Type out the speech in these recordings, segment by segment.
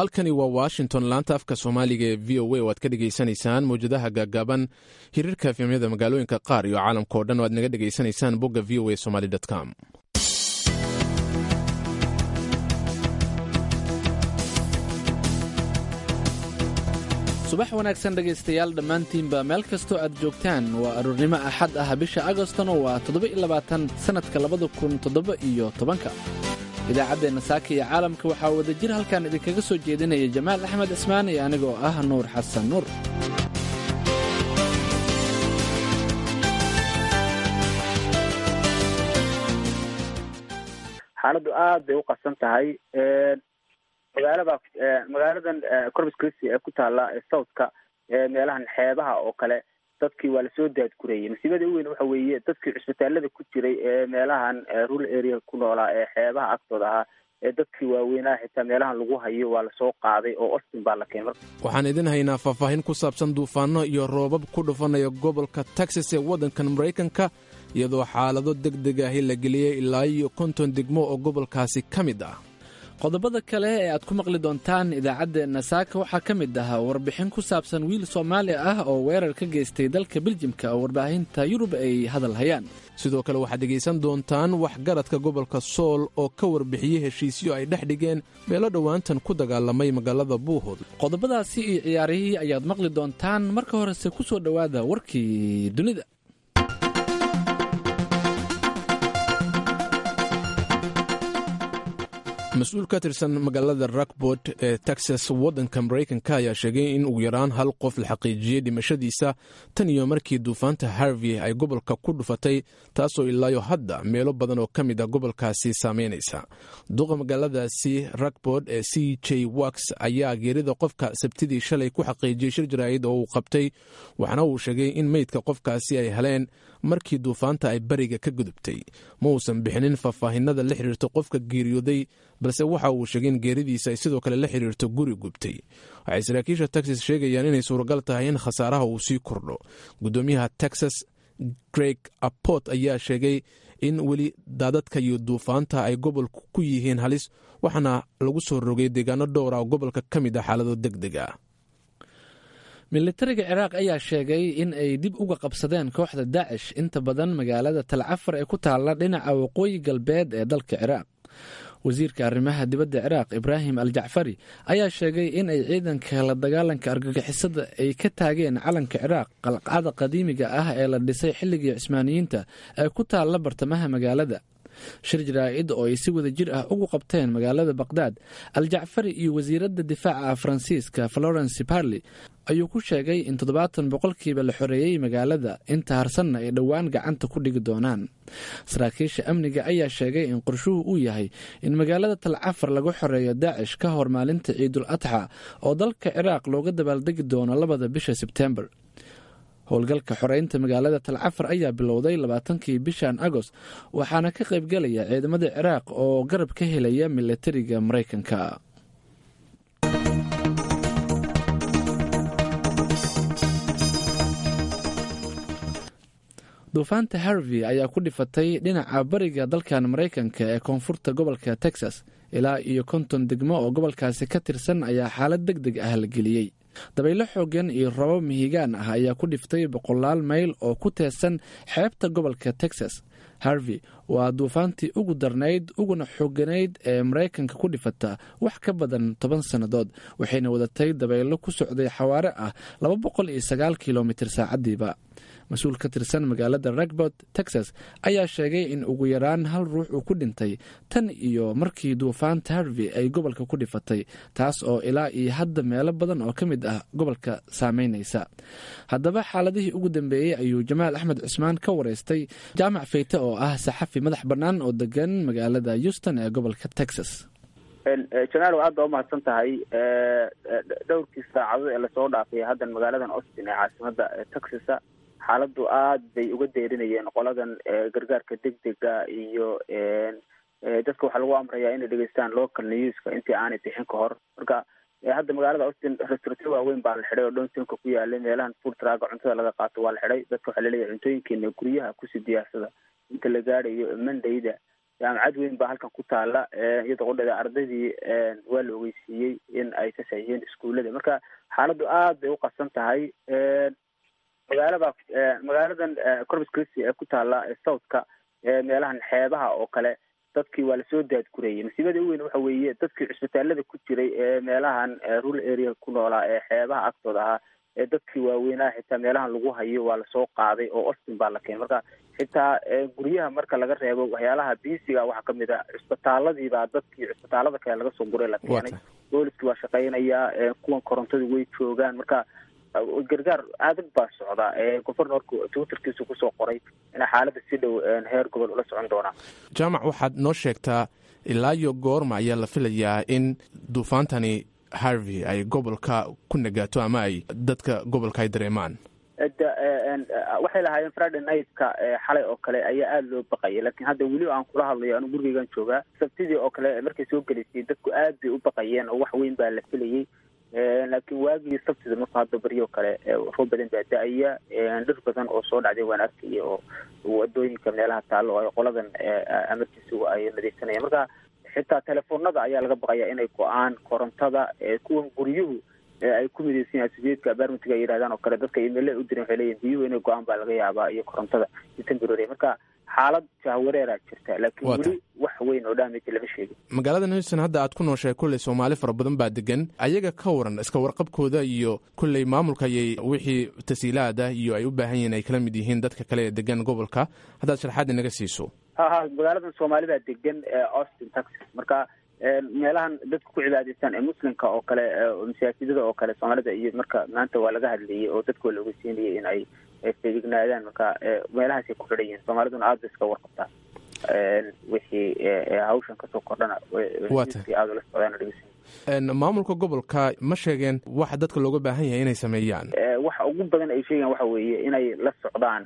halkani waa washington laanta afka soomaaliga ee v o a oo aad ka dhegaysanaysaan mawjadaha gaagaaban hiriirka efemyada magaalooyinka qaar iyo caalamka o dhan oo aad naga dhegaysanaysaan bogga v o a somaly com subax wanaagsan dhegaystayaal dhammaantiinba meel kastoo aad joogtaan waa aroornimo axad ah bisha agostona waa toddoba-iyo-labaatan sannadka labada kun toddoba iyo tobanka idaacaddeenna saaka iyo caalamka waxaa wada jir halkan idinkaga soo jeedinaya jamaal axmed cismaan iyo anigoo ah nuur xasan nuur xaaladdu aad bay u qasan tahay magaalada magaaladan corpus christi ee ku taala southka meelahan xeebaha oo kale dadkii waa lasoo daadgurayay masiibada u weyn waxa weeye dadkii cusbitaalada ku jiray ee meelahan rural area ku noolaa ee xeebaha agtooda ahaa ee dadkii waaweynaha xitaa meelahan lagu hayo waa lasoo qaaday oo austin baa la keenay waxaan idin haynaa faahfaahin ku saabsan duufaano iyo roobab ku dhufanaya gobolka texas ee waddankan maraykanka iyadoo xaalado deg deg ahi la geliyey ilaa iyo konton degmo oo gobolkaasi ka mid ah qodobada kale ee aad ku maqli doontaan idaacaddeenna saaka waxaa ka mid ah warbixin ku saabsan wiil soomaali ah oo weerar ka geystay dalka beljimka oo warbaahinta yurub ay hadal hayaan sidoo kale waxaad dhegaysan doontaan waxgaradka gobolka sool oo ka warbixiyey heshiisyo ay dhex dhigeen meelo dhowaantan ku dagaalamay magaalada buuhood qodobadaasi iyo ciyaarihii ayaad maqli doontaan marka horese ku soo dhowaada warkii dunida mas-uul ka tirsan magaalada rakbord ee texas waddanka maraykanka ayaa sheegay in ugu yaraan hal qof la xaqiijiyey dhimashadiisa tan iyo markii duufaanta harvey ay gobolka ku dhufatay taasoo ilaayo hadda meelo badan oo ka mid a gobolkaasi saameynaysa duqa magaaladaasi rakbord ee c j wax ayaa geerida qofka sabtidii shalay ku xaqiijiyey shir jaraa'id oo uu qabtay waxaana uu sheegay in meydka qofkaasi ay heleen markii duufaanta ay bariga ka gudubtay ma uusan bixinin faahfaahinada la xiriirta qofka geeriyooday balse waxa uu sheegay in geeridiisa ay sidoo kale la xiriirto guri gubtay waxay saraakiisha texas sheegayaan inay suuragal tahay in khasaaraha uu sii kordho guddoomiyaha texas greg aport ayaa sheegay in weli daadadka iyo duufaanta ay gobolku ku yihiin halis waxaana lagu soo rogay deegaano dhowra oo gobolka ka mid ah xaalado deg deg ah militariga ciraaq ayaa sheegay in ay dib uga qabsadeen kooxda daacish inta badan magaalada talcafar ee ku taalla dhinaca waqooyi galbeed ee dalka ciraaq wasiirka arrimaha dibadda ciraaq ibraahim al jacfari ayaa sheegay in ay ciidanka la dagaalanka argagixisada ay ka taageen calanka ciraaq qalcada qadiimiga ah ee la dhisay xilligii cismaaniyiinta ee ku taalla bartamaha magaalada shir jaraa'id oo ay si wada jir ah ugu qabteen magaalada baqhdaad al jacfari iyo wasiiradda difaaca faransiiska florence parley ayuu ku sheegay in toddobaatan boqolkiiba la xoreeyey magaalada inta harsanna ay dhowaan gacanta ku dhigi doonaan saraakiisha amniga ayaa sheegay in qorshuhu uu yahay in magaalada talcafar lagu xoreeyo daacish ka hor maalinta ciidul adxa oo dalka ciraaq looga dabaaldegi doono labada bisha sebtembar howlgalka xoreynta magaalada talcafar ayaa bilowday labaatankii bishan agost waxaana ka qaybgelaya ciidamada ciraaq oo garab ka helaya milatariga maraykanka duufaanta harvey ayaa ku dhifatay dhinaca bariga dalkan maraykanka ee koonfurta gobolka texas ilaa iyo konton degmo oo gobolkaasi ka tirsan ayaa xaalad deg deg ah la geliyey dabaylo xoogan iyo rabo mihigaan ah ayaa ku dhiftay boqolaal mayl oo ku teesan xeebta gobolka texas harvey waa duufaantii ugu darnayd uguna xooganayd ee maraykanka ku dhifata wax ka badan toban sannadood waxayna wadatay dabaylo ku socday xawaare ah laba boqol iyo sagaal kilomitir saacadiiba mas-uul ka tirsan magaalada ragbord texas ayaa sheegay in ugu yaraan hal ruux uu ku dhintay tan iyo markii duufaanta harvey ay gobolka ku dhifatay taas oo ilaa iyo hadda meelo badan oo ka mid ah gobolka saameynaysa haddaba xaaladihii ugu dambeeyey ayuu jamaal axmed cusmaan ka wareystay jaamac feyte oo ah saxafi madax bannaan oo degan magaalada houston ee gobolka texas jamaal aad baa umahadsan tahay dhowrkii saacadood ee lasoo dhaafay haddan magaaladan austin ee caasimada texasa xaaladdu aad bay uga deerinayeen qoladan gargaarka degdega iyo dadka waxaa lagu amrayaa inay dhegeystaan local newska intii aanay bixin ka hor marka hadda magaalada austin restaurantyo waaweyn baa la xidhay oo downtownka ku yaalay meelahan food traga cuntada laga qaato waa la xidhay dadka waxaa laleeyahay cuntooyinkeena guryaha kusii diyaarsada inta la gaadhayo mondayda jaamacad weyn baa halkan ku taala iyadoo qodhada ardaydii waa la ogeysiiyey in ay ka saxiixiyeen iskuullada marka xaaladdu aad bay u qasan tahay magaalada magaaladan corpus christi ee ku taala southka meelahan xeebaha oo kale dadkii waa lasoo daadgurayay masiibada u weyn waxa weeye dadkii cisbitaalada ku jiray ee meelahan rural area ku noolaa ee xeebaha agtooda ahaa ee dadkii waaweynaha xitaa meelahan lagu hayo waa lasoo qaaday oo austin baa la keenay marka xitaa guryaha marka laga reebo waxyaalaha biisiga waxaa kamid a cisbitaaladiibaa dadkii cisbitaalada kale laga soo guray la keenay booliskii waa shaqeynaya kuwan korontadu way joogaan marka gargaar adag baa socda governorku twitterkiisu kusoo qoray ina xaaladda si dhow heer gobol ula socon doonaa jaamac waxaad noo sheegtaa ilaa iyo goorma ayaa la filayaa in duufaantani harvey ay gobolka ku nagaato ama ay dadka gobolka ay dareemaan waxay lahaayeen friday nightka xalay oo kale ayaa aada loo baqayay laakiin hadda weli aan kula hadlayo anu gurigeygan joogaa sabtidii oo kale markay soo gelaysay dadku aad bay u baqayeen oo wax weyn baa la filayay laakiin waagii sabtida marku hadda baryo kale roob badan baa da-aya dhir badan oo soo dhacday waan arkaya oo wadooyinka meelaha taalo oo qoladan emergencygu ay nadiifsanayaan marka xitaa telefoonada ayaa laga baqaya inay go-aan korontada kuwan guryuhu ay ku midaysan yahay sideedka abarmitiga ay yidhahdaan oo kale dadka imeila u diren waxay leeyihin biyuhu inay go-aan baa laga yaabaa iyo korontada iyo temporary marka xaalad jahwareeraa jirta laakiin weli wax weyn oo damage lama sheegin magaalada newson hadda aad ku nooshahay kulley soomaali fara badan baa degan ayaga ka waran iska warqabkooda iyo kulley maamulka ayay wixii tasiilaada iyo ay u baahan yihiin ay kala mid yihiin dadka kale ee degan gobolka haddaad sharxaad inaga siiso ha ha magaaladan soomaalida degan austin texas marka meelahan dadka ku cibaadaystaan ee muslimka oo kale masaajidada oo kale soomaalida iyo marka maanta waa laga hadlayay oo dadka waa la ogeysiinayay in ay feegignaadaan marka meelahaasay ku xidhan yihiin soomaaliduna aada bay iska warqabtaa wixii hawshan kasoo kordhana aada ula socdaan dhegeysan maamulka gobolka ma sheegeen waxa dadka looga baahan yahay inay sameeyaan waxa ugu badan ay sheegaan waxa weeye inay la socdaan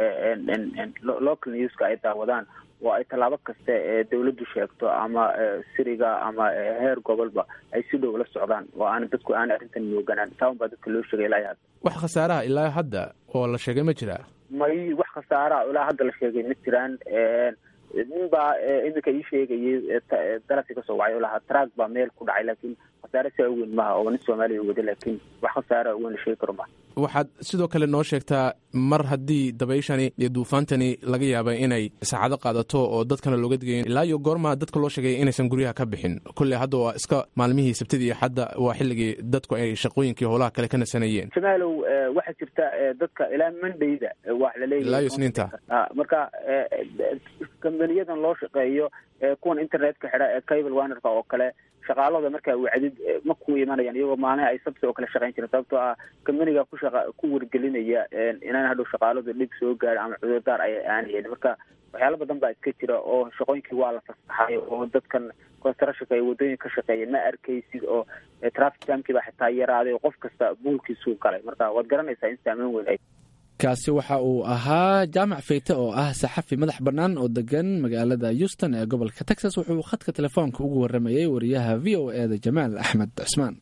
local newska ay daawadaan oo ay tallaabo kasta ee dawladdu sheegto ama siriga ama heer gobolba ay si dhow la socdaan oo aan dadku aan arrintan mooganaan taawan baa dadka loo sheegay ilaa hadda wax khasaaraha ilaa hadda oo la sheegay ma jiraa may wax khasaaraha ilaa hadda la sheegay ma jiraan nin baa iminka ii sheegayay dalabkii kasoo wacay oo lahaa track baa meel ku dhacay laakiin khasaare saa u weyn maha oo nin soomaaliya wada laakiin wax khasaara weyn la sheegi karo maha waxaad sidoo kale noo sheegtaa mar haddii dabayshani iyo duufaantani laga yaaba inay saacado qaadato oo dadkana looga digayo ilaa iyo goorma dadka loo sheegay inaysan guryaha ka bixin kulley hadda waa iska maalmihii sabtidii iyo hadda waa xilligii dadku ay shaqooyinkii howlaha kale ka nasanayeen jamaalow waxaa jirta dadka ilaa mondayda waa laleeyahay ilaa iyo isniinta marka kambaniyadan loo shaqeeyo kuwan internetka xidha ee cable wanerka oo kale shaqaalada markaa wacdid ma ku imanayaan iyagoo maalin ay sabti oo kale shaqayn jiren sababtoo ah kambaniga ku shaqa ku wargelinaya inaan hadhow shaqaaladu dhib soo gaaro ama cudurdaar ay aanayeen marka waxyaalo badan baa iska jira oo shaqooyinkii waa la fasaxay oo dadkan constructionka ay wadooyin ka shaqeeyeen ma arkaysid oo traffic jamkii baa xitaa yaraaday oo qof kasta buulkiisuu galay marka waad garanaysaa in saameyn weyn ay kaasi waxa uu ahaa jaamac feyte oo ah saxafi madax bannaan oo degan magaalada houston ee gobolka texas wuxuu khadka telefoonka ugu waramayey wariyaha v o e da jamaal axmed cismaan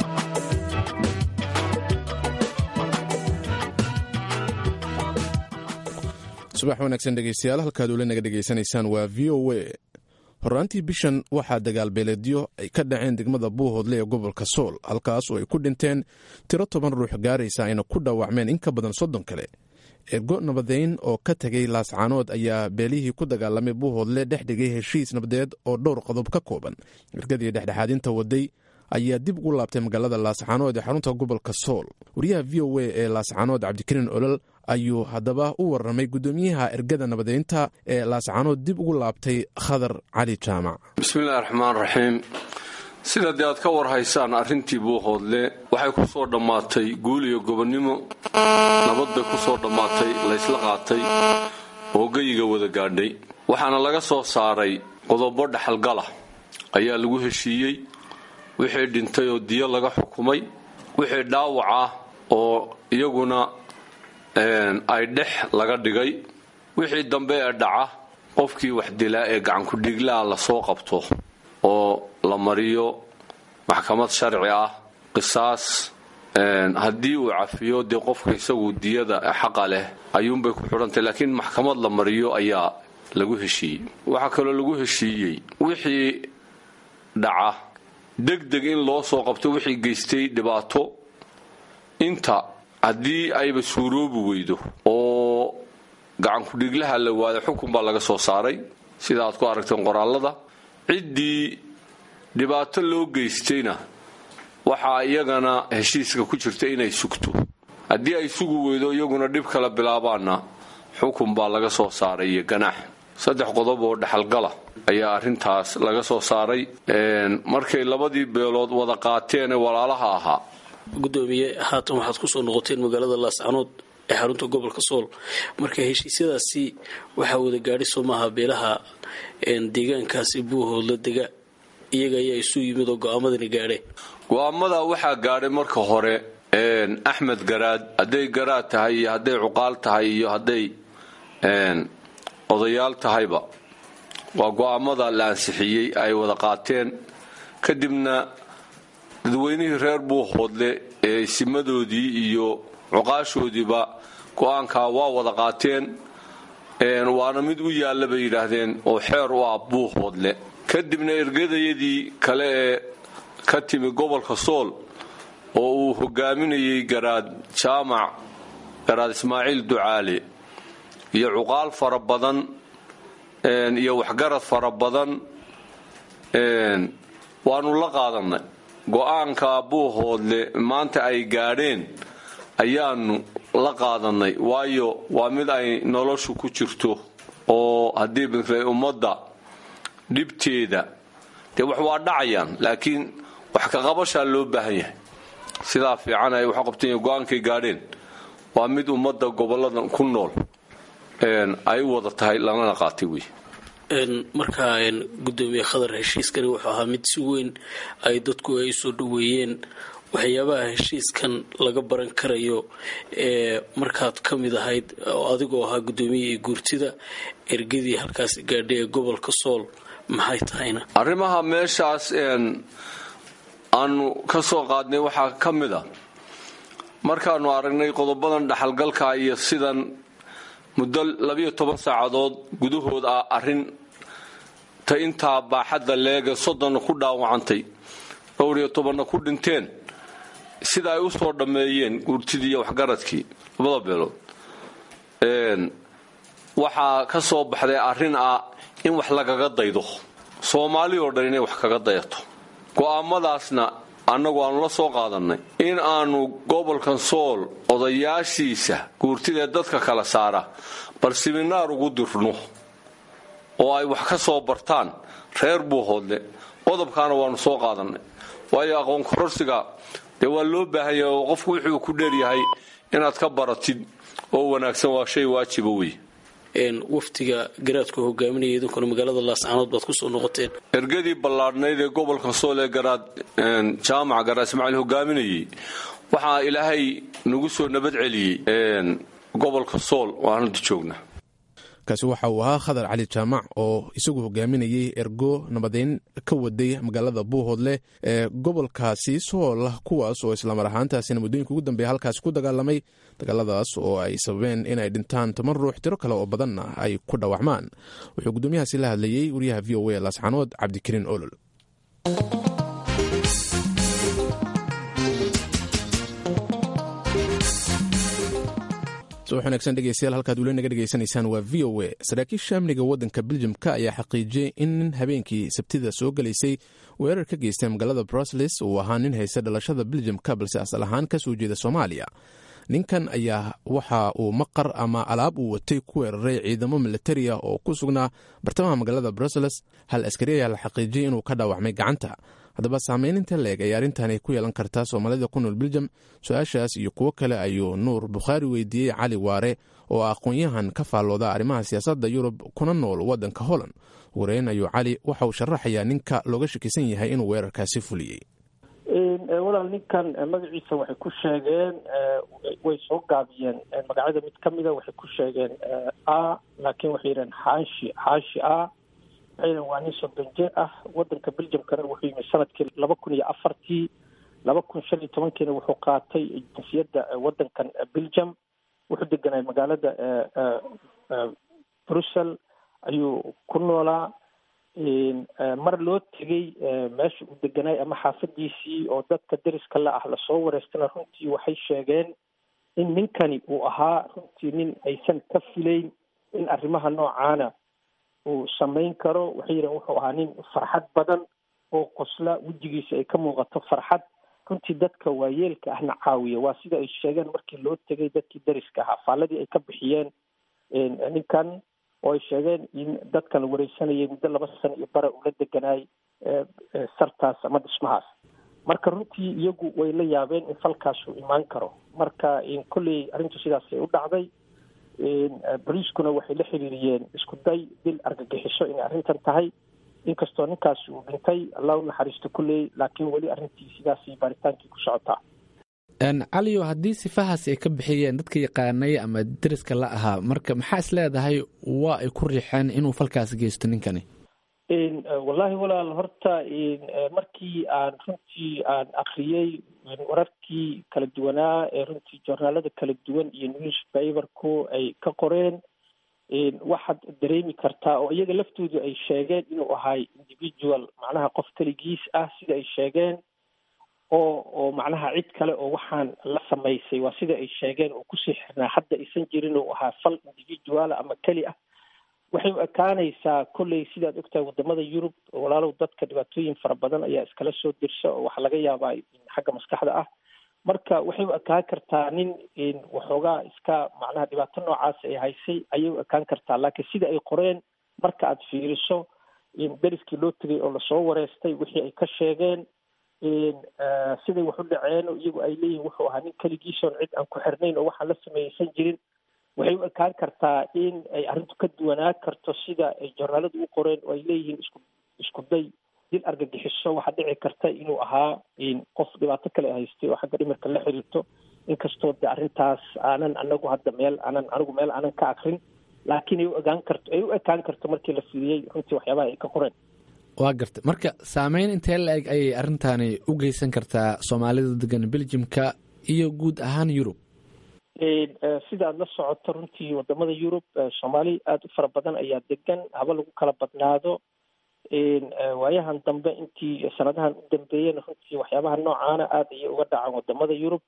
subax wanaagsan dhegeystayaal halkaad ula naga dhegeysanaysaan waa v o a horraantii bishan waxaa dagaalbeeleedyo ay ka dhaceen degmada buuhoodle ee gobolka sool halkaas oo ay ku dhinteen tiro toban ruux gaaraysa ayna ku dhaawacmeen in ka badan soddon kale ergo nabadeyn oo ka tegay laascaanood ayaa beelihii ku dagaalamay buuhoodle dhex dhigay heshiis nabadeed oo dhowr qodob ka kooban ergadii dhexdhexaadinta waday ayaa dib ugu laabtay magaalada laascaanood ee xarunta gobolka sool wariyaha v o a ee laascaanood cabdikariin olol ayuu haddaba u warramay guddoomiyaha ergada nabadeynta ee laascaanood dib ugu laabtay khadar cali jaamac bismillahi raxmaan raxiim sida dee aad ka war haysaan arrintii buuhoodle waxay ku soo dhammaatay guul iyo gobonnimo nabad bay ku soo dhammaatay laysla qaatay oo geyiga wada gaadhay waxaana laga soo saaray qodobo dhaxalgala ayaa lagu heshiiyey wixii dhintay oo diyo laga xukumay wixii dhaawac ah oo iyaguna ay dhex laga dhigay wixii dambe ee dhaca qofkii wax dilaa ee gacankudhiiglaa lasoo qabto oo la mariyo maxkamad sharci ah qisaas haddii uu cafiyo dee qofka isagu diyada xaqa leh ayuunbay ku xidhantay laakiin maxkamad la mariyo ayaa lagu heshiiyey waxaa kaloo lagu heshiiyey wixii dhaca degdeg in loo soo qabto wixii geystay dhibaato inta haddii ayba suuroobi weydo oo gacankudhiglaha la waayo xukun baa laga soo saaray sida aad ku aragteen qoraalada ciddii dhibaato loo geystayna waxaa iyagana heshiiska ku jirta inay sugto haddii ay sugi weydo iyaguna dhib kala bilaabaanna xukun baa laga soo saaray iyo ganaax saddex qodob oo dhexalgala ayaa arrintaas laga soo saaray markay labadii beelood wada qaateen ee walaalaha ahaa gudoomiye haatan waxaad kusoo noqoteen magaalada laascanood ee xarunta gobolka sool marka heshiisyadaasi waxaa wada gaadhi soo maaha beelaha deegaankaasi buuhoodla dega iyaga ayaa isu yimid oo go-aamadani gaadheen go-aamadaa waxaa gaadhay marka hore axmed garaad hadday garaad tahay iyo hadday cuqaal tahay iyo hadday odayaal tahayba waa go-aamada la ansixiyey ay wada qaateen kadibna dadweynihii reer buuhoodle ee simadoodii iyo cuqaashoodiiba go-aankaa waa wada qaateen waana mid u yaalla bay yidhaahdeen oo xeer u ah buuhoodle kadibna ergadayadii kale ee ka timi gobolka sool oo uu hogaaminayey garaad jaamac garaad ismaaciil ducaale iyo cuqaal fara badan iyo waxgarad fara badan waanu la qaadanay go-aanka buuhoodle maanta ay gaadheen ayaanu la qaadanay waayo waa mid ay noloshu ku jirto oo haddii bintay ummadda dhibteeda dee wax waa dhacayaan laakiin wax ka qabashaa loo baahan yahay sidaa fiican ay wax qabteen go-aankay gaadheen waa mid ummadda goboladan ku nool ay u wada tahay lanana qaatay wey markaa gudoomiye khadar heshiiskani wuxuu ahaa mid si weyn ay dadku ay soo dhaweeyeen waxyaabaha heshiiskan laga baran karayo ee markaad ka mid ahayd adigoo ahaa gudoomiyihii guurtida ergadii halkaas gaadhay ee gobolka sool maxay tahayna arrimaha meeshaas aanu ka soo qaadnay waxaa ka mid a markaanu aragnay qodobadan dhaxalgalka iyo sidan muddo labiyo toban saacadood gudahood ah arrin ta intaa baaxadda leega soddonna ku dhaawacantay dhowr iyo tobanna ku dhinteen sida ay u soo dhammeeyeen guurtidii iyo waxgaradkii labada beelood waxaa ka soo baxday arrin ah in wax lagaga daydo soomaali oo dhan inay wax kaga dayato go'aamadaasna annagu aanu la soo qaadannay in aanu gobolkan sool odayaashiisa guurtidee dadka kala saara bal siminaar ugu dirno oo ay wax ka soo bartaan reer buuhoodle qodobkaana waanu soo qaadannay waayo aqoon kororsiga dee waa loo baahan yahay oo qofku wuxuu ku dheeryahay inaad ka baratid oo wanaagsan waa shay waajiba wey waftiga garaadku hogaaminaya idinkuna magaalada laascanood baad kusoo noqoteen ergadii ballaadhnayd ee gobolka sool ee garaad jaamac garaad ismaaciil hogaaminayay waxaa ilaahay nagu soo nabad celiyey gobolka sool waan hadda joognaa kaasi waxa uu ahaa khadar cali jaamac oo isagu hogaaminayay ergo nabadeyn ka waday magaalada buuhoodleh ee gobolkaasi sool kuwaas oo islamar ahaantaasina muddooyinka ugu dambeeya halkaasi ku dagaalamay dagaaladaas oo ay sababeen inay dhintaan toban ruux tiro kale oo badanna ay ku dhawacmaan wuxuu guddoomiyahaasi la hadlayey wariyaha v o a laascanood cabdikariin olol wanaagsan dhegeystayaal halkaad weli naga dhegeysanaysaan waa v o a saraakiisha amniga waddanka beljamka ayaa xaqiijiyey in nin habeenkii sabtida soo gelaysay weerar ka geystay magaalada brusles uu ahaa nin haysta dhalashada beljamka balse asal ahaan ka soo jeeda soomaaliya ninkan ayaa waxa uu maqar ama alaab uu watay ku weeraray ciidamo militariya oo ku sugnaa bartamaha magaalada brussels hal askari ayaa la xaqiijiyey inuu ka dhaawacmay gacanta haddaba saameyninta leeg ay arrintani ku yeelan kartaa soomaalida ku nool beljam su-aashaas iyo kuwo kale ayuu nuur bukhaari weydiiyey cali waare oo aqoon-yahan ka faallooda arrimaha siyaasadda yurub kuna nool waddanka holland wareyn ayuu cali waxa uu sharaxayaa ninka looga shakisan yahay inuu weerarkaasi fuliyey walaal ninkan magaciisa waxay ku sheegeen way soo gaabiyeen magacyada mid ka mida waxay ku sheegeen a laakiin waxay yidhaheen xaashi xaashi a waxay waa nin soddon jir ah wadanka beljamkana wuxuu yimi sanadkii laba kun iyo afartii laba kun shan iyo tobankiina wuxuu qaatay jinsiyadda wadankan beljam wuxuu deganay magaalada brussel ayuu ku noolaa mar loo tegey meesha uu deganaay ama xaafadiisii oo dadka deriska la ah lasoo wareystana runtii waxay sheegeen in ninkani uu ahaa runtii nin aysan ka filayn in arrimaha noocaana uu samayn karo waxay yidhahen wuxuu ahaa nin farxad badan oo qosla wejigiisa ay ka muuqato farxad runtii dadka waayeelka ahna caawiya waa sida ay sheegeen markii loo tegay dadkii deriska ahaa faalladii ay ka bixiyeen ninkan oo ay sheegeen in dadkan la wareysanayay muddo laba sano iyo bara ula deganaay sartaas ama dhismahaas marka runtii iyagu way la yaabeen in falkaasuu imaan karo marka kolley arrintu sidaasay u dhacday boliiskuna waxay la xiriiriyeen isku day dil argagixiso inay arrintan tahay inkastoo ninkaasi uu dhintay allah u naxariisto kulley laakiin weli arrintii sidaasay baaritaankii ku socotaa caliyo haddii sifahaas ay ka bixiyeen dadka yaqaanay ama deriska la ahaa marka maxaa is leedahay waa ay ku riixeen inuu falkaas geysto ninkani wallahi walaal horta markii aan runtii aan akriyey wararkii kala duwanaa ee runtii joornaalada kala duwan iyo newspaperku ay ka qoreen waxaad dareemi kartaa oo iyaga laftoodu ay sheegeen inuu ahay individual macnaha qof keligiis ah sida ay sheegeen oo oo macnaha cid kale oo waxaan la samaysay waa sida ay sheegeen oo kusii xirnaa hadda aysan jirin oo ahaa fal individuala ama keli ah waxay u ekaanaysaa kolley sidaad ogtahay wadamada yurub walaalow dadka dhibaatooyin fara badan ayaa iskala soo dirsa oo waxaa laga yaabaa xagga maskaxda ah marka waxay u ekaan kartaa nin waxoogaa iska macnaha dhibaato noocaas ay haysay ayay u ekaan kartaa laakiin sida ay qoreen marka aad fiiriso deriskii loo tegay oo lasoo wareystay wixii ay ka sheegeen siday wax u dhaceen iyagu ay leeyihin wuxuu ahaa nin keligiisoon cid aan ku xirnayn oo waxaan la sameeyeysan jirin waxay u ekaan kartaa in ay arrintu ka duwanaa karto sida ay joornaaladu u qoreen oo ay leeyihiin isku isku day dil argagixiso waxaa dhici karta inuu ahaa qof dhibaato kale haystay oo xagga dhimirka la xiriirto inkastoo de arrintaas aanan anagu hadda meel aanan anigu meel aanan ka akrin laakiin ay u egaan karto ay u ekaan karto markii la fiiriyey runtii waxyaabaha ay ka qoreen waa gartay marka saameyn intee la-eg ayay arrintaani u geysan kartaa soomaalida degan beljimka iyo guud ahaan yurub sida aad la socoto runtii wadamada yurub soomaali aada u fara badan ayaa degan haba lagu kala badnaado waayahan dambe intii sanadahan u dambeeyena runtii waxyaabaha noocaana aada ayay uga dhacaan wadamada yurub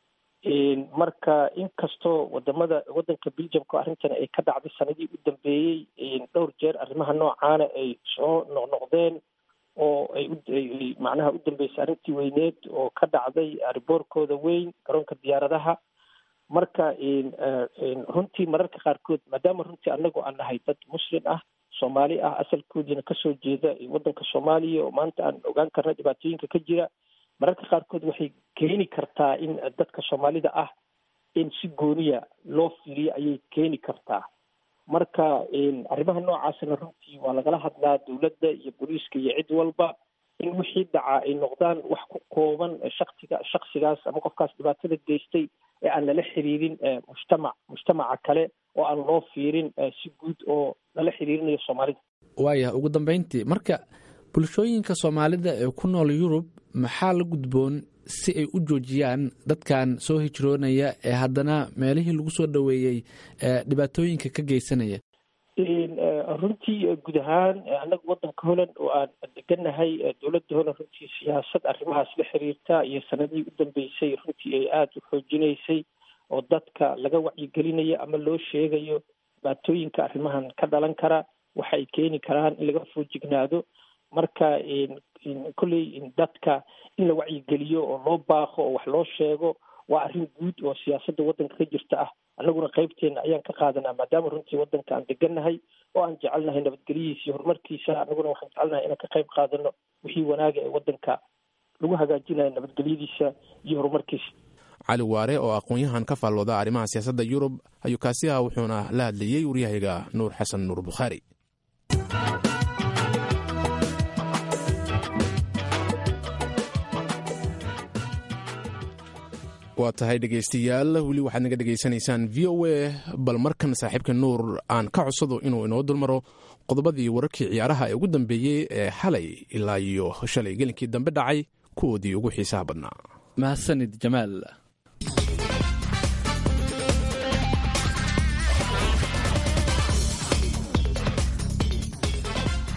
marka inkastoo wadamada wadanka beljamka arrintan ay ka dhacday sanadii u dambeeyey dhowr jeer arrimaha noocaana ay soo noqnoqdeen oo ay macnaha u dambeysay arrintii weyneed oo ka dhacday riboorkooda weyn garoonka diyaaradaha marka runtii mararka qaarkood maadaama runtii anagu aan nahay dad muslim ah soomaali ah asalkoodiina kasoo jeeda wadanka soomaaliya oo maanta aan ogaan karna dhibaatooyinka ka jira mararka qaarkood waxay keeni kartaa in dadka soomaalida ah in si gooniya loo fiiriyo ayay keeni kartaa marka arrimaha noocaasna runtii waa lagala hadlaa dowladda iyo booliiska iyo cid walba in wixii dhacaa ay noqdaan wax ku kooban shaksiga shaksigaas ama qofkaas dhibaatada geystay ee aan lala xiriirin mujtamac mujtamaca kale oo aan loo fiirin si guud oo lala xiriirinayo soomaalida waayah ugu dambeyntii marka bulshooyinka soomaalida ee ku nool yurub maxaa la gudboon si ay u joojiyaan dadkan soo hijroonaya ee haddana meelihii lagu soo dhoweeyey dhibaatooyinka ka geysanaya runtii guud ahaan annaga wadanka holland oo aan deganahay dowladda holland runtii siyaasad arrimahaas la xiriirta iyo sanadihii u dambeysay runtii ay aada u xoojinaysay oo dadka laga wacyigelinayo ama loo sheegayo dhibaatooyinka arrimahan ka dhalan kara waxa ay keeni karaan in laga foojignaado marka kolley dadka in la wacyigeliyo oo loo baaqo oo wax loo sheego waa arrin guud oo siyaasadda waddanka ka jirta ah annaguna qaybteena ayaan ka qaadanaa maadaama runtii waddanka aan degannahay oo aan jecelnahay nabadgelyihiisa iyo horumarkiisa annaguna waxaan jecelnahay inaan ka qayb qaadano wixii wanaaga ee waddanka lagu hagaajinayo nabadgelyadiisa iyo horumarkiisa cali waare oo aqoon-yahan ka faallooda arrimaha siyaasadda yurub ayuu kaasi ah wuxuuna la hadlayey waryahaga nuur xasan nuur bukhaari waa tahay dhegaystayaal weli waxaad naga dhegaysanaysaan v o a bal markan saaxiibka nuur aan ka codsado inuu inoo dulmaro qodobadii wararkii ciyaaraha ee ugu dambeeyey ee xalay ilaa iyo shalay gelinkii dambe dhacay kuwoodii ugu xiisaha badnaa mahadsanid jamaal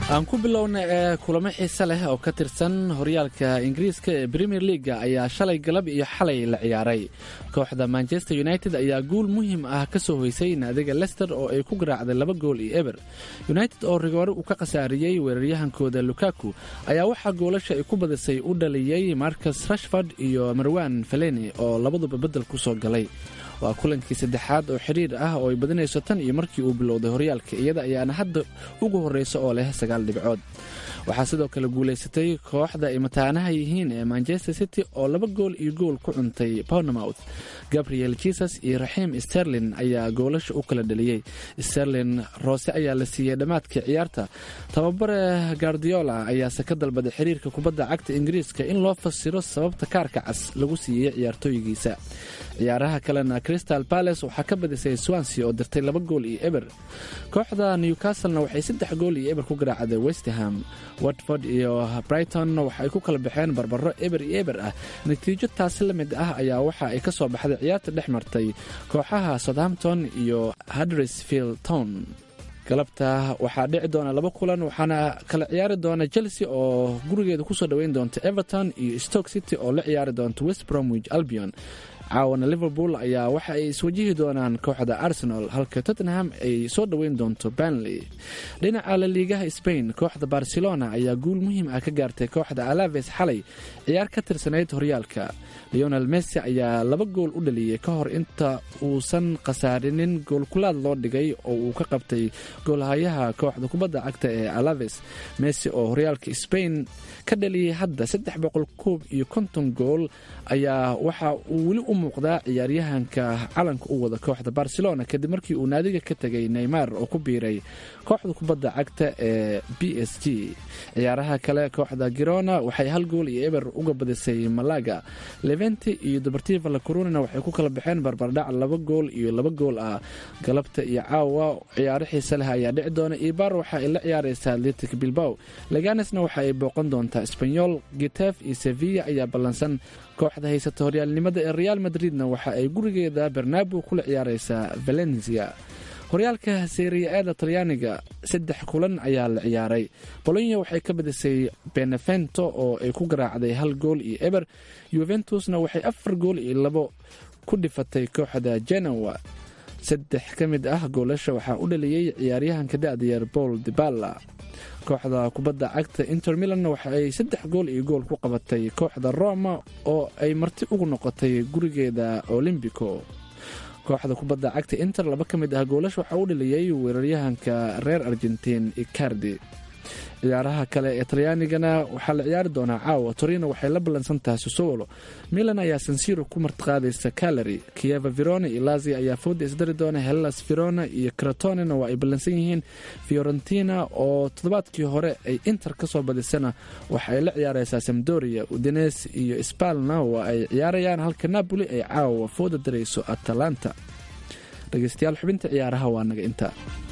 aan ku bilowna ee kulamo xiise leh oo ka tirsan horyaalka ingiriiska ee premier leaga ayaa shalay galab iyo xalay la ciyaaray kooxda manchester united ayaa guul muhiim ah ka soo hoysay naadiga lester oo ay ku garaacday laba gool iyo eber united oo rigoore uu ka khasaariyey weeraryahankooda lukaku ayaa waxaa goolasha ay ku badisay u dhaliyey marcus rashford iyo marwan feleni oo labaduba beddel ku soo galay waa kulankii saddexaad oo xidhiir ah oo ay badinayso tan iyo markii uu bilowday horyaalka iyada ayaana hadda ugu horreysa oo leh sagaal dhibcood waxaa sidoo kale guulaysatay kooxda ay mataanaha yihiin ee manchester city oo laba gool iyo gool ku cuntay bournemouth gabriel jesus iyo raxiim sterlin ayaa goolasha u kala dhaliyey sterlin roose ayaa la siiyey dhammaadkii ciyaarta tababare gardiola ayaase ka dalbaday xiriirka kubadda cagta ingiriiska in loo fasiro sababta kaarka cas lagu siiyey ciyaartooygiisa ciyaaraha kalena crystal balace waxaa ka badisay swansea oo dirtay laba gool iyo eber kooxda newcastlena waxay saddex gool iyo eber ku garaacday westham watford iyo brighton waxaay ku kala baxeen barbaro eber iyo eber ah natiijo taasi la mid ah ayaa waxa ay ka soo baxday ciyaarta dhex martay kooxaha southampton iyo hadrisfield town galabta waxaa dhici doona laba kulan waxaana kala ciyaari doona chelsea oo gurigeeda kusoo dhoweyn doonta everton iyo stoke city oo la ciyaari doonta west bromwich albion caawana liverpool ayaa waxa ay iswajihi doonaan kooxda arsenal halka tottenham ay soo dhoweyn doonto banley dhinaca laliigaha spain kooxda barcelona ayaa guul muhiim ah ka gaartay kooxda alaves xalay ciyaar ka tirsanayd horyaalka leonel messi ayaa laba gool u dhaliyey ka hor inta uusan khasaarinin goolkulaad loo dhigay oo uu ka qabtay goolhayaha kooxda kubadda cagta ee alaves messi oo horyaalka spain ka dhaliyey hadda saddex boqol koob iyo konton gool ayaa waxa uu weli u muuqdaa ciyaaryahanka calanka u wada kooxda barcelona kadib markii uu naadiga ka tegay neymar oo ku biiray kooxda kubadda cagta ee b s g ciyaaraha kale kooxda girona waxay hal gool iyo eber uga badisay malaga leventi iyo deportiva la corunina waxay ku kala baxeen barbardhac laba gool iyo laba gool ah galabta iyo caawa ciyaaro xiise leh ayaa dhici doona ibar waxa ay la ciyaaraysaa atletic bilbaw leganesna waxa ay booqan doontaa sbanyol gitef iyo sevilla ayaa ballansan kooxda haysata horyaalnimada ee real madridna waxa ay gurigeeda bernabo kula ciyaaraysaa valencia horyaalka seriya-eeda talyaaniga saddex kulan ayaa la ciyaaray bolonya waxay ka badisay benevento oo ay ku garaacday hal gool iyo eber yuventusna waxay afar gool iyo labo ku dhifatay kooxda genowa saddex ka mid ah goolasha waxaa u dhaliyey ciyaaryahanka da-dayer paul dibala kooxda kubadda cagta inter milanna waxa ay saddex gool iyo gool ku qabatay kooxda roma oo ay marti ugu noqotay gurigeeda olombico kooxda kubadda cagta inter laba ka mid ah goolash waxaa u dhaliyey weeraryahanka reer argentiin icardi ciyaaraha kale ee talyaanigana waxaa la ciyaari doonaa caawa torino waxay la ballansan tahay sosowolo milan ayaa sansiro ku martiqaadaysa calary kieva verona iyo lazia ayaa fooda isdari doona hellas verona iyo kratonena waa ay ballansan yihiin fiorentina oo toddobaadkii hore ay inter ka soo badisana waxa ay la ciyaaraysaa samdoria udines iyo spalna waa ay ciyaarayaan halka napoli ay caawa fooda darayso atalanta dhegeystayaal xubinta ciyaaraha waa naga inta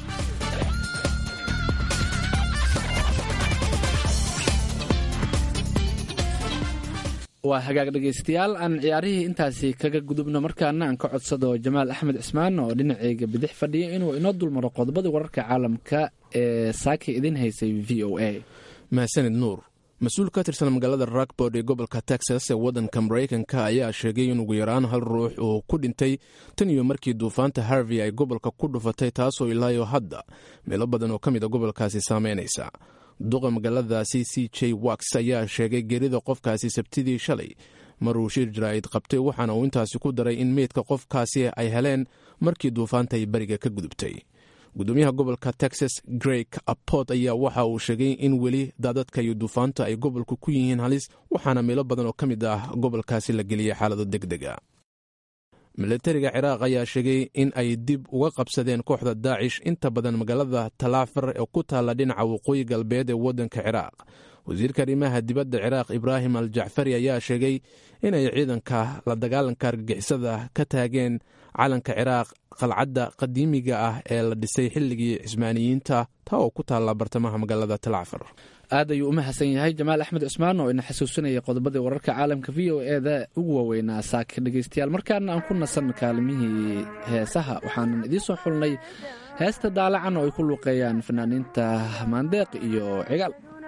waa hagaag dhegaystayaal aan ciyaarihii intaasi kaga gudubno markaana aan ka codsado jamaal axmed cismaan oo dhinaceyga bidix fadhiya inuu inoo dulmaro qodobadii wararka caalamka ee saaka idin haysay v o a mahadsanid nuur mas-uul ka tirsan magaalada rockbord ee gobolka texas ee waddanka maraykanka ayaa sheegay in ugu yaraan hal ruux uu ku dhintay tan iyo markii duufaanta harvey ay gobolka ku dhufatay taasoo ilaayo hadda meelo badan oo ka mid a gobolkaasi saameynaysa duqa magaaladaasi c j wax ayaa sheegay geerida qofkaasi sabtidii shalay maruu shir jaraa'id qabtay waxaana uu intaasi ku daray in meydka qofkaasi ay heleen markii duufaanta ay beriga ka gudubtay gudoomiyaha gobolka texas greg aport ayaa waxa uu sheegay in weli daadadka iyo duufaanta ay gobolku ku yihiin halis waxaana meelo badan oo ka mid ah gobolkaasi la geliyay xaalado deg dega milatariga ciraaq ayaa sheegay in ay dib uga qabsadeen kooxda daacish inta badan magaalada talaafar ee ku taalla dhinaca waqooyi galbeed ee waddanka ciraaq wasiirka arrimaha dibadda ciraaq ibraahim al jacfari ayaa sheegay inay ciidanka la dagaalanka argagixisada ka taageen calanka ciraaq qalcadda qadiimiga ah ee la dhisay xilligii cismaaniyiinta taa oo ku taalla bartamaha magaalada talaafar aad ayuu u mahadsan yahay jamaal axmed cusmaan oo ina xasuusinaya qodobadii wararka caalamka v o eeda ugu waaweynaa saaka dhegaystayaal markaana aan ku nasan kaalimihii heesaha waxaanan idiin soo xulnay heesta daalacan oo ay ku luuqeeyaan fanaaniinta maandeeq iyo cigaal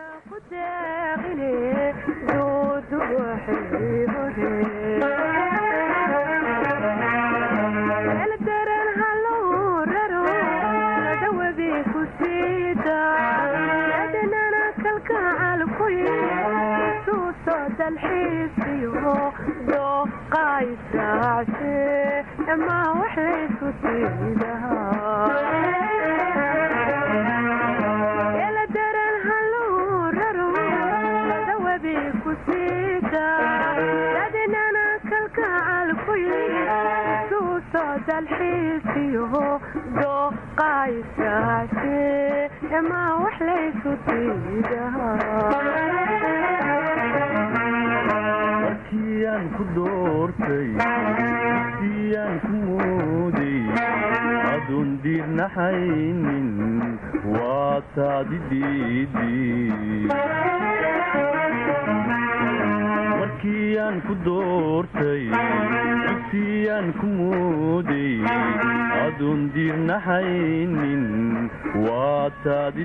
markiyaan ku doortay siyaan ku mooday adoon diirnaxaynin waa taadi markiyaan ku doortay dugsiyaan ku mooday adoon diirnaxaynin waa taadi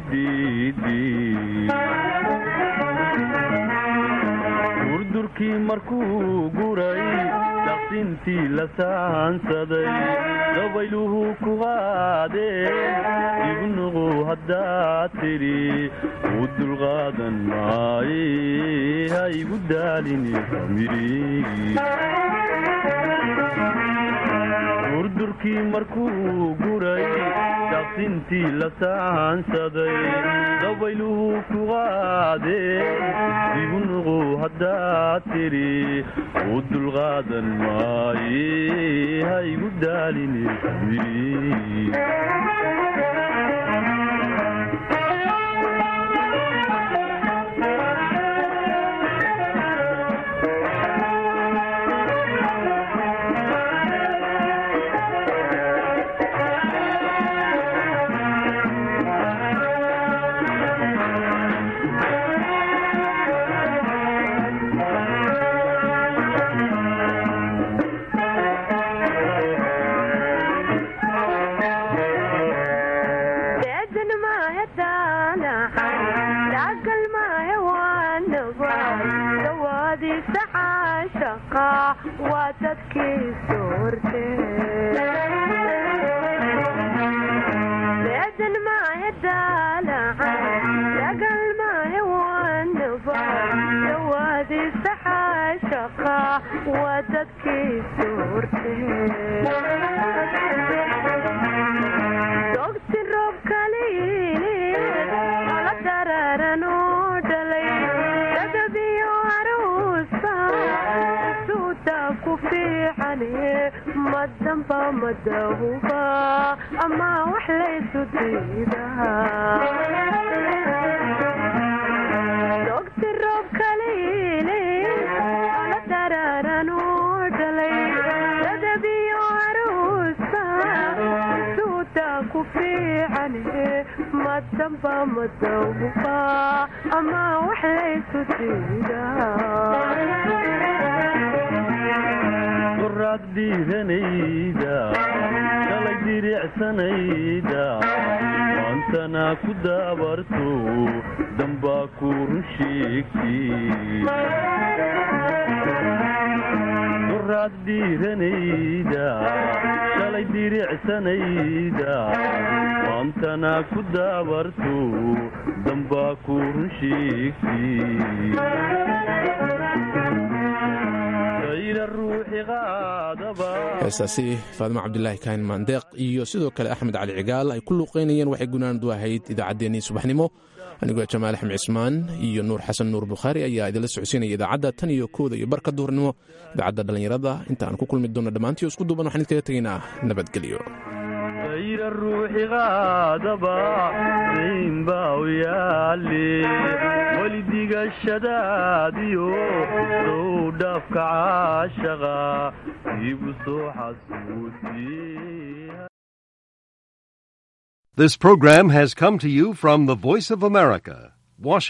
durdurkii markuu guray daqsintii la saansaday dabayluhu ku qaadeen ibnuqu haddaad tidhi u dulqaadan maaye ha igu daalini durdurkii markuu guray daqsintii la saansaday dabayluhu ku qaadeen ibnuqu haddaad tidhi u dulqaadan maaye ha igu daalini qoraad dhiiranayda shalay diricsanayda maantana ku daabarto dambaa ku run sheegtiqoraad dhiiranayda shalay diricsanayda maantana ku daabarto dambaa ku run sheegti heestaasi faadimo cabdilaahi kaahin maandeeq iyo sidoo kale axmed cali cigaal ay ku luuqaynayeen waxay gunaanadu ahayd idaacaddeenii subaxnimo anigoo jamaal axmed cismaan iyo nuur xasan nuur bukhaari ayaa idinla socodsiinaya idaacadda tan iyo kooda iyo barka duhurnimo idaacadda dhallinyarada inta aan ku kulmi doonno dhammaantii oo isku duuban waxaan idinkaga tegaynaa nabadgelyo ayra ruuxi qaadaba raynbaa u yaale weli digashadaadiyo sow dhaafka caashaqa iibu soo xasuusiye This program has come to you from the Voice of America, Washington.